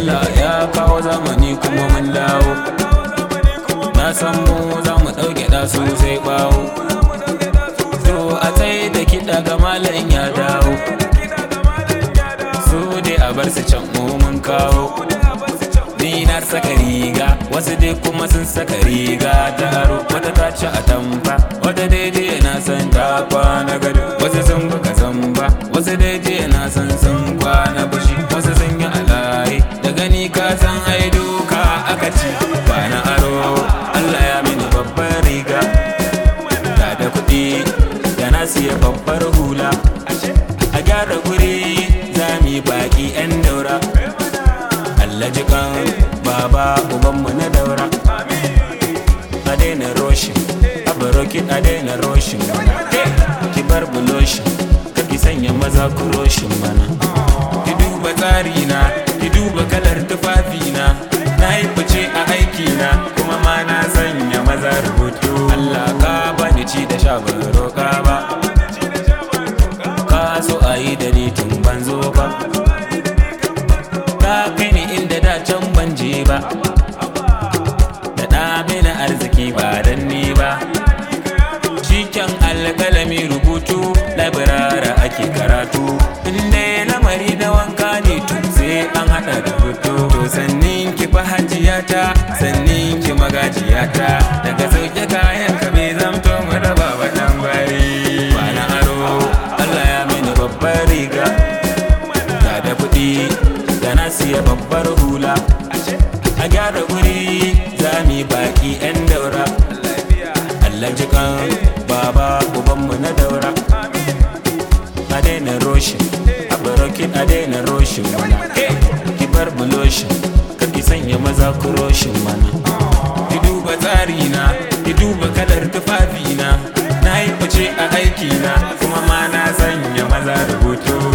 Allah ya kawo zamani kuma mun dawo na san mu za mu ɗauke da su sai bawo to a tsaye da kiɗa ga malam ya dawo su dai a bar su can mu mun kawo ni na saka riga wasu dai kuma sun saka riga ta aro wata ta ci a tamfa wata daidai na san ta kwana gado wasu sun buga zamba wasu daidai na san sun kwana bashi wasu sun yi alaye da gani ka san ai duka aka ci ba na aro Allah ya mini babbar riga da da kuɗi da na siya babbar hula a gyara guri za mu yi baƙi 'yan daura Allah jikan baba ubanmu na daura a daina roshin abarokin a daina roshin mana ki bar buloshin kaki sanya maza ku roshin mana ki duba tsari na ki duba kalar tufafi na na yi fice a aiki na kuma ma na sanya maza rubutu Allah ka bani ci da sha ban roƙa ba ka so a yi da ni tun ban zo ba ka kai ni inda da can ban je ba da ɗa mini arziki ba dan ni ba cikin alƙalami rubutu labirara ake karatu inda lamari da wanka ne tun sai an haɗa da hoto to sannin ki fa hajiyata sannin ki magajiyata daga sauke kayan ka bai zamto mu raba wa ɗan bari ba na aro Allah ya mini babbar riga da da kuɗi da na siya babbar hula a gyara guri za mu yi baki 'yan daura Allah jikan baba ubanmu na daura a daina roshin a barokin a daina roshin mana ki bar buloshin kar ki sanya maza ku roshin mana ki duba tsari na ki duba kalar tufafi na na yi fice a aiki na kuma ma na sanya maza rubutu